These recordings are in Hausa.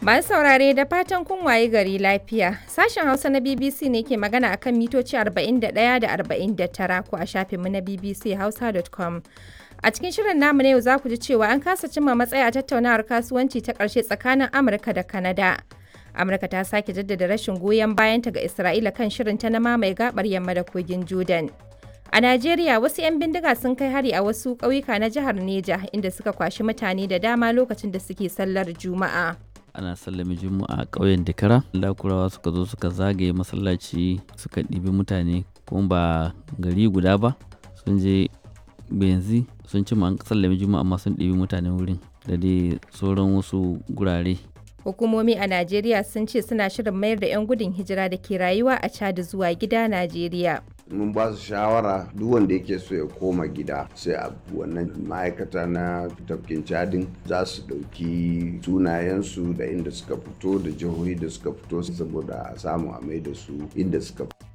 Masu saurare da fatan kun waye gari lafiya. Sashen Hausa na BBC ne ke magana akan mitoci 41 da 49 ko a shafinmu na bbchausa.com. A cikin shirin namu na yau za ku ji cewa an kasa cimma matsaya a tattaunawar kasuwanci ta ƙarshe tsakanin Amurka da Kanada. Amurka ta sake jaddada rashin goyon bayanta ga Isra'ila kan shirinta na mamaye gabar yamma da kogin Jordan. A Najeriya wasu 'yan bindiga sun kai hari a wasu ƙauyuka na jihar Neja inda suka kwashi mutane da dama lokacin da suke sallar Juma'a. ana sallame juma'a a ƙauyen dakara lakurawa suka zo suka zagaye masallaci suka ɗibi mutane kuma ba gari guda ba sun je benzi sun ci an sallame juma'a amma sun ɗibi mutane wurin da dai sauran wasu gurare Hukumomi a Najeriya sun ce suna shirin mayar da 'yan gudun hijira da ke rayuwa a Chad zuwa gida Najeriya. mun ba su shawara duk wanda yake so ya koma gida sai a wannan ma'aikata na tafkin cadin za su ɗauki sunayensu da inda suka fito da jihohi da suka fito saboda a samu a mai da su inda suka fito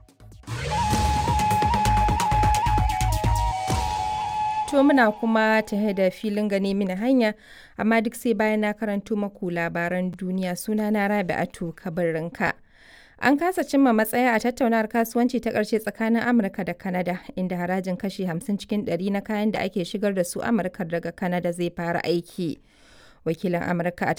To muna kuma tahe da filin gane mini hanya, amma duk sai bayan na karanto maku labaran duniya suna na Rabi'atu kabarinka. An kasa cimma matsaya a tattaunawar kasuwanci ta ƙarshe tsakanin Amurka da Kanada, inda harajin kashi 50 cikin 100 na kayan da ake shigar da su Amurka daga Kanada zai fara aiki. Wakilin Amurka a